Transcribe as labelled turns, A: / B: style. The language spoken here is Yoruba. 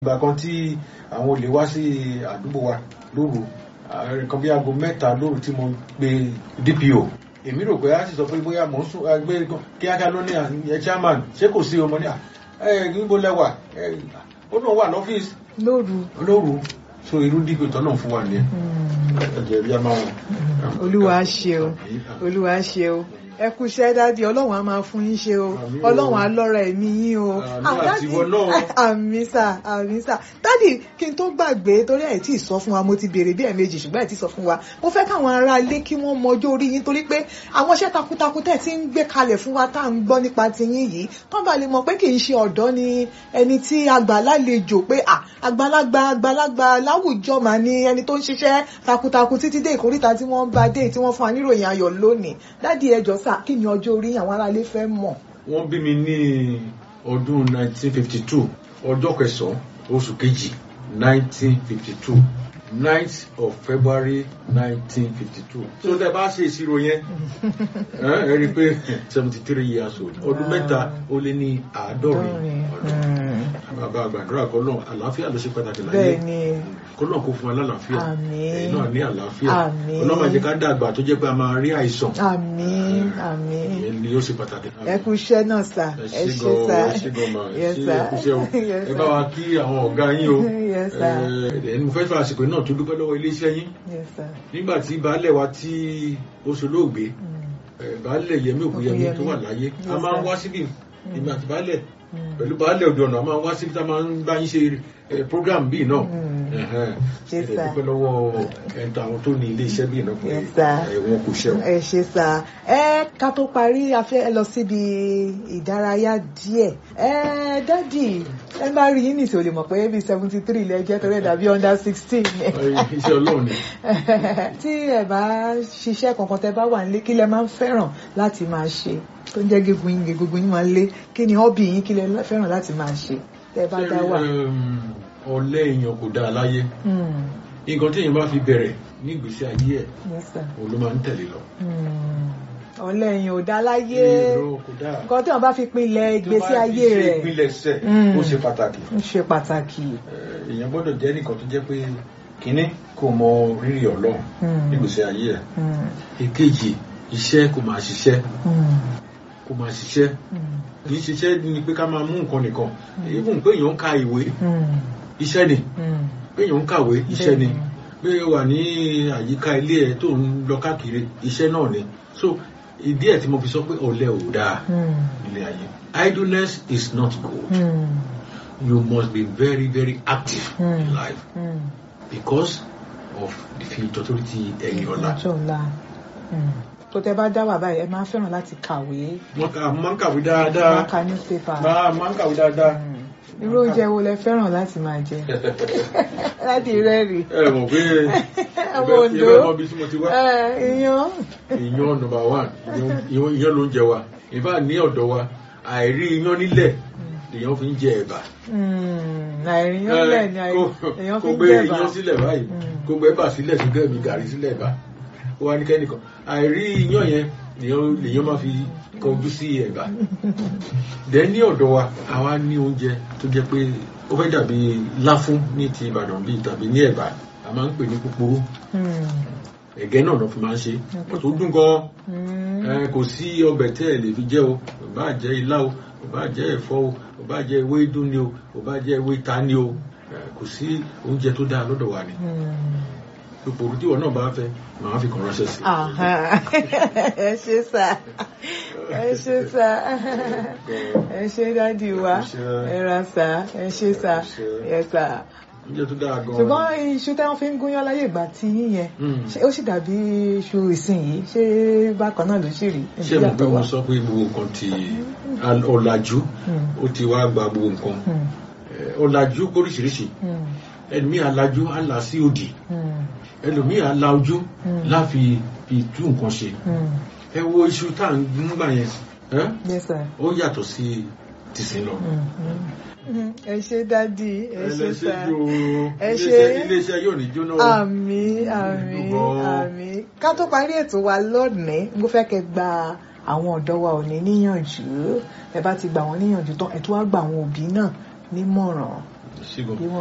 A: ìgbà kan tí àwọn olè wá sí àdúgbò wa lóru nǹkan bí aago mẹ́ta lóru tí mo pe DPO èmi rò pé a sì sọ pé bóyá mò ń sún gbé kíákíá ló ní ẹ chairman ṣé kò sí ọmọ ní à ẹ níbo lẹwà ẹ ó náà wà lọ́fíìsì
B: lóru
A: lóru so irú DPO tó náà fún wa nìyẹn ẹ̀jẹ̀ bí a máa wọ̀.
B: olúwa ṣe o olúwa ṣe o ẹ kú iṣẹ́ dádì ọlọ́run á máa fún yín ṣe o
A: Àmín o.
B: ọlọ́run á lọ́ra ẹ̀mí yín o
A: Àmín
B: Ah,
A: àti
B: dádì,
A: ìwọ náà.
B: àmín sà àmín sà dádì kí n tó gbàgbé torí ẹ̀ tí ì sọ fún wa mo ti béèrè bí ẹ̀ẹ̀mejì ṣùgbọ́n ẹ̀ tí ì sọ fún wa mo fẹ́ káwọn ará ilé kí wọ́n mọjọ́ orí yín torí pé àwọn iṣẹ́ takuntakun tẹ̀ tí ń gbé kalẹ̀ fún wa tá à ń gbọ́ nípa tiyín yìí kán bá lè mọ̀ pé kì í ṣe ọ̀dọ́ ni ẹni tí àgbà lálejò pé à àgbàlagbà àgbàlagbà láwùjọ mà ní ẹni tó ń ṣiṣẹ́ takuntakun títí dé ìkórìtà tí wọ́n bá dé tí wọ́n fún wa níròyìn ayọ̀ lónìí dádì ẹjọ́ sà kí ni ọjọ́ orí àwọn ará ilé fẹ́ mọ̀.
A: wọ́n bí mi ní ọdún 1952 ọjọ́ kẹsàn-án oṣù kejì 1952 9th of February 1952 so tẹ bá ṣe ìṣirò yẹn ẹ ẹ rí i pé 73 years old ọdún mẹ́ta ó lé ní àádọ́rin ọdún bàbá àgbàdúrà kọlọ́n àlàáfíà ló ṣe pàtàkì láyé
B: bẹ́ẹ̀ ni
A: kọlọ́n kò fún wa lálàáfíà
B: Àmín.
A: ẹ̀yin náà ní àlàáfíà
B: Àmín.
A: ọlọ́mọ jẹ́ ká dàgbà tó jẹ́ pé a máa rí àìsàn
B: àmín àmín
A: ìyẹn ni ó ṣe pàtàkì.
B: ẹ kú iṣẹ́ náà sà
A: ẹ
B: ẹ
A: ṣé
B: ṣe sà
A: gan ẹ ṣé gan ma ẹ
B: Yes,
A: ṣé
B: sir.
A: ẹ kú iṣẹ́ o
B: Yes,
A: ẹ
B: sir.
A: bá wa kí àwọn ọ̀gá yín o
B: Yes, sir.
A: ẹ ẹni mo fẹ́ fà àsìkò náà tó dúpẹ́ lọ́wọ́ iléeṣẹ́ yín
B: Yes, sir.
A: nígbà tí baálẹ̀ wa tí ó ṣolóògbé
B: Mm.
A: ẹ, baálẹ̀ Yẹmí Ògúnyẹmí tó wà láyé a
B: Yes,
A: máa ń
B: sir.
A: wá síbí ìgbà tí baálẹ̀
B: Mm.
A: pẹ̀lú baálẹ̀ òde ọ̀nà a máa ń wá síbí tá a máa ń bá yín ṣe ẹ, program bíi náà
B: Mm.
A: Ẹ̀hẹ́n.
B: Yes,
A: ẹ
B: sir.
A: dúpẹ́ lọ́wọ́ ẹ̀ńtà àwọn tó ní iléeṣẹ́ bíi náà pé
B: Yes, sir.
A: ẹ, wọn kò ṣẹ́ o.
B: ẹ ṣe sà ẹ ká tó parí a fẹ́ lọ síbi ìdárayá díẹ̀ ẹ dádì ẹ bá rí yín nìṣó lè mọ̀ pé bíi seventy three lẹ jẹ́ torí ẹ̀ dàbí under sixteen
A: Ẹ, iṣẹ́ Ọlọ́run ni.
B: tí ẹ bá ṣiṣẹ́ kankan tẹ bá wà nílé kí lẹ máa ń fẹ́ràn láti máa ṣe tó ń jẹ́ gígun yín gígun yín máa ń lé kí ni hobby yín kí lẹ fẹ́ràn láti máa ṣe tẹ bá dá wà.
A: Ṣé, um, ọ̀lẹ èèyàn kò dáa láyé
B: Hmm,
A: nǹkan tí èèyàn bá fi bẹ̀rẹ̀ ní ìgbésí ayé ẹ̀
B: yes, sir.
A: òun ló máa ń tẹ̀lé lọ.
B: Hmm, ọ̀lẹ èèyàn ò dá láyé
A: Èrò kò dáa.
B: nǹkan tí wọ́n bá fi pinlẹ̀ ìgbésí ayé
A: tó bá fi ṣe
B: rẹ̀
A: ìpilẹ̀ṣẹ̀
B: Mm.
A: ó ṣe pàtàkì.
B: ń ṣe pàtàkì.
A: Eh, èèyàn gbọ́dọ̀ jẹ́ nìkan tó jẹ́ pé kínní kò mọ rírì Ọlọ́run
B: Hmm,
A: ní ìgbésí ayé ẹ̀.
B: hmm,
A: èkejì iṣẹ́ kò máa ṣiṣẹ́
B: hmm,
A: kò máa ṣiṣẹ́
B: hmm,
A: kì í ṣiṣẹ́ ni pé ká máa mú nǹkan nìkan even pé èèyàn ń ka ìwé
B: hmm,
A: iṣẹ́ ni
B: hmm.
A: pé èèyàn ń kàwé iṣẹ́ ni
B: Bẹ́ẹ̀ni.
A: pé o wà ní àyíká ilé ẹ tó ń lọ káàkiri iṣẹ́ náà ni so ìdí ẹ̀ tí mo fi sọ pé ọ̀lẹ ò dáa
B: Hmm,
A: nílé ayé idleness is not good
B: hmm,
A: you must be very very active in
B: Hmm.
A: life
B: hmm.
A: because of the future tó ti ẹ̀yìn ọ̀la.
B: ọjọ́ ọ̀la Hmm. tó tẹ bá dá wà báyìí ẹ máa fẹ́ràn láti kàwé
A: wọ́n kà máa ń kàwé dáadáa
B: máa ka newspaper.
A: máa máa ń kàwé dáadáa.
B: Hmm. irú oúnjẹ wo lẹ fẹ́ràn láti máa jẹ láti rẹ́rì
A: ẹ mọ̀ pé
B: Ọmọ Oǹdó.
A: ìbẹ́ ọmọ bíi tí mo ti wá
B: iyán
A: ìyan number one ìyan- ìyan ìyan ló ń jẹ wa ìbá ní ọ̀dọ̀ wa àìrí iyán nílẹ̀ lèèyàn fi ń jẹ ẹ̀bà.
B: àìríyàn lẹ̀ ni
A: kó
B: èèyàn
A: kó
B: fi ń
A: gbé
B: jẹ̀bà
A: iyán sílẹ̀ báyìí
B: Mm.
A: kó gbé ẹ̀bà sílẹ̀ sí gẹ́ẹ̀mí gàrí sílẹ̀ ẹ̀bà ó wá ní kẹ́nìkan àìrí iyán yẹn lèèyàn lèèyàn máa fi kọjú sí ẹ̀bà. dẹ̀ ní ọ̀dọ̀ wa àwa ní oúnjẹ tó jẹ́ pé ó fẹ́ dàbí láfún ní ti Ìbàdàn bíi tàbí ní ẹ̀bà a máa ń pè ní púpurú
B: Hmm.
A: ẹ̀gẹ́ náà ló fi máa ń ṣe ó tó dùn gan-an
B: Hmm.
A: ẹ kò sí ọbẹ̀ tẹ́ ẹ lè fi jẹ o kò bá jẹ́ ilá o kò bá jẹ́ ẹ̀fọ́ o kò bá jẹ́ ewé dún ni o kò bá jẹ́ ewé ta ni o ẹ, kò sí oúnjẹ tó dáa lọ́dọ̀ wa ni
B: Hmm.
A: ipò tí ìwọ náà bá fẹ́ màá fi kàn ránṣẹ́ sí i.
B: Aha. ẹ ṣe sá ẹ ṣe sá ẹ ṣe dádì wa ẹ ra sá ẹ ṣe sá ẹ sá
A: oúnjẹ tó dáa gan-an
B: ṣùgbọ́n iṣu tí wọ́n fi ń gúnyán láyé ìgbà tí yín yẹn
A: Mm.
B: ṣé ó sì dàbí iṣu ìsinyìí ṣé bákan náà ló sì rí
A: ṣé mo pé mo sọ pé gbogbo nǹkan ti al- ọ̀làjú
B: Mm.
A: ó ti wá gba gbogbo nǹkan
B: Hmm.
A: Ẹ, ọ̀làjú oríṣiríṣi
B: Hmm.
A: ẹlòmíì alájú á là sí òdì
B: Hmm.
A: ẹlòmíì ala ojú
B: Mm.
A: láfi fi tú nǹkan ṣe
B: Hmm.
A: ẹ wo iṣu tá à ń gbà yẹn ẹ?
B: Yes, sir.
A: ó yàtọ̀ sí tìsín lọ.
B: Hmm. Hmm. ẹ ṣe dádì ẹ ṣe sá
A: ẹlẹ́sẹ̀ yóò
B: Ẹ ṣe.
A: iléeṣẹ́ iléeṣẹ́ yóò ní jóná o.
B: àmín àmín
A: Dúpọ̀.
B: àmín ká tó parí ètò wa lónìí mo fẹ́ kẹ́ gba àwọn ọ̀dọ́ wa òní níyànjú ẹ bá ti gbà wọ́n níyànjú tán ẹ tún wá gba àwọn òbí náà nímọ̀ràn
A: ṣígun.
B: bí wọ́n